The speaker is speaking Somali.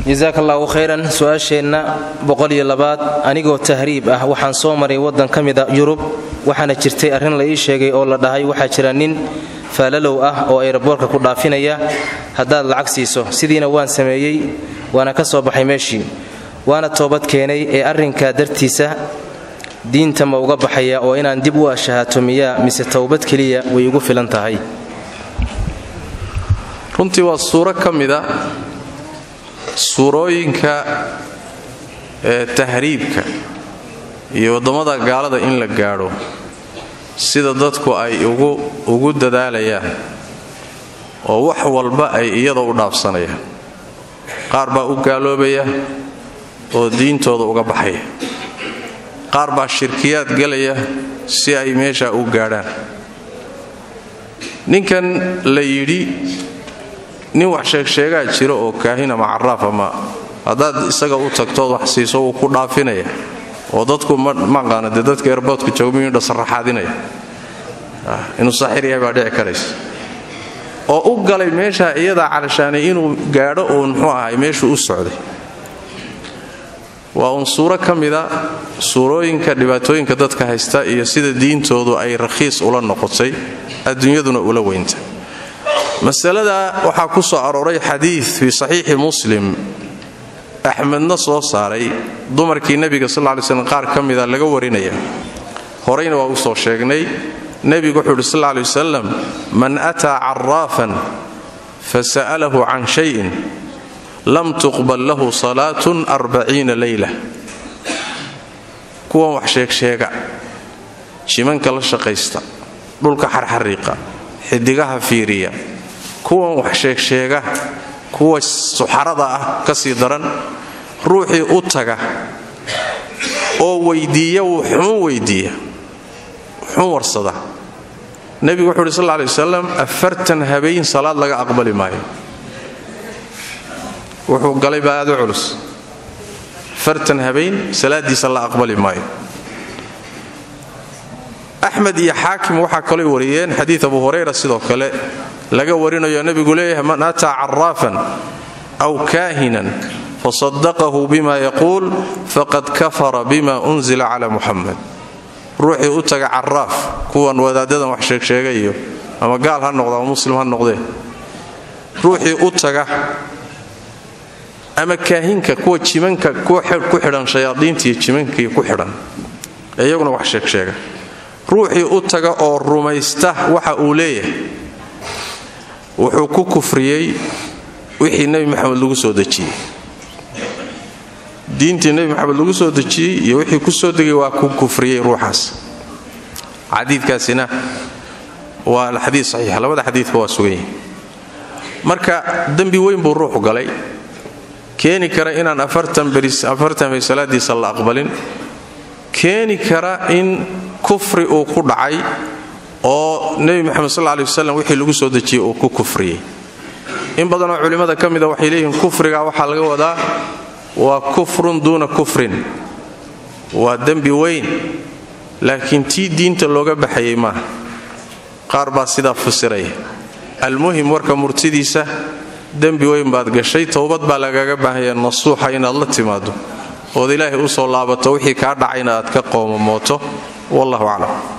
jasaaka allaahu khayran su-aasheenna boqoliyo labaad anigoo tahriib ah waxaan soo maray waddan ka mida yurub waxaana jirtay arrin la ii sheegay oo la dhahay waxaa jira nin faalalow ah oo ayraboorka ku dhaafinaya haddaad lacag siiso sidiina waan sameeyey waana ka soo baxay meeshii waana toobad keenay ee arrinkaa dartiisa diinta ma uga baxaya oo inaan dib u ashahaato miyaa mise towbad keliya way igu filan tahay runtii waa suuro ka mida suurooyinka ee tahriibka iyo waddamada gaalada in la gaadho sida dadku ay ugu dadaalayaan oo wax walba ay iyada u dhaafsanayaan qaar baa u gaaloobaya oo diintooda uga baxaya qaar baa shirkiyaad gelaya si ay meesha u gaadhaan ninkan la yidhi nin wax sheegsheegaa jira oo kaahin ama caraaf ama haddaad isaga u tagtood wax siiso wuu ku dhaafinaya oo dadku maqaana dee dadka erboodka joogmiyudha sarraxaadinaya inuu saaxir yahay baa dhici karaysa oo u galay meesha iyadaa calashaanay inuu gaadho uun muxuu ahay meeshuu u socday waa uun suuro ka mida suurooyinka dhibaatooyinka dadka haysta iyo sida diintoodu ay rakhiis ula noqotay adduunyaduna ula weynta masalada waxaa ku soo arooray xadiid fii saxiixi muslim axmedna soo saaray dumarkii nebiga sal ly slm qaar ka mida laga warinaya horeyna waa u soo sheegnay nebigu wuxuu uhi sal ley wasalam man ataa caraafan fasa'alahu can shayin lam tuqbal lahu salaatun arbaciina leyla kuwan wax sheegsheega jimanka la shaqaysta dhulka xarxariiqa xidigaha fiiriya kuwan wax sheegsheega kuwa suxarada ah ka sii daran ruuxii u taga oo weydiiya wuxuun weydiiya wuxuun warsada nebigu wuxu uhi sal ley wasalam afartan habeen salaad laga aqbali maayo wuxuu galay baa aad u culus afartan habeen salaadiisa la aqbali maayo axmed iyo xaakim waxaa kalay wariyeen xadiid abu hurayra sidoo kale laga warinayo nebigu leeyahay man ataa caraafan aw kaahinan fasadaqahu bima yaquul faqad kafara bima unzila cala muxamed ruuxii u taga caraaf kuwan wadaadadan wax sheegsheegayo ama gaal ha noqda ama muslim ha noqdee ruuxii u taga ama kaahinka kuwa jimanka ku xidhan shayaadiintiiyo jimankii ku xidhan ee iyaguna wax sheegsheega ruuxii u taga oo rumaysta waxa uu leeyahay wuxuu ku kufriyey wixii nebi maxamed lagu soo dejiyey diintii nebi maxamed lagu soo dejiyey iyo wixii ku soo degay waa ku kufriyey ruuxaas xadiidkaasina waa xadiid saxiixa labada xadiidba waa sugan yihi marka dembi weyn buu ruuxu galay keeni kara inaan afartan bay salaadiisa la aqbalin keeni kara in kufri uu ku dhacay oo nebi moxamed sal ley wasalam wixii lagu soo dejiyey uu ku kufriyey in badanoo culimmada ka mida waxay leeyihiin kufriga waxaa laga wadaa waa kufrun duuna kufrin waa dembi weyn laakiin tii diinta looga baxayay maaha qaar baa sidaa fasiraya almuhim warka murtidiisa dembi weyn baad gashay towbad baa lagaga baahaya nasuuxa inaad la timaado ood ilaahay u soo laabato wixii kaa dhacayna aad ka qoomamooto wallahu aclam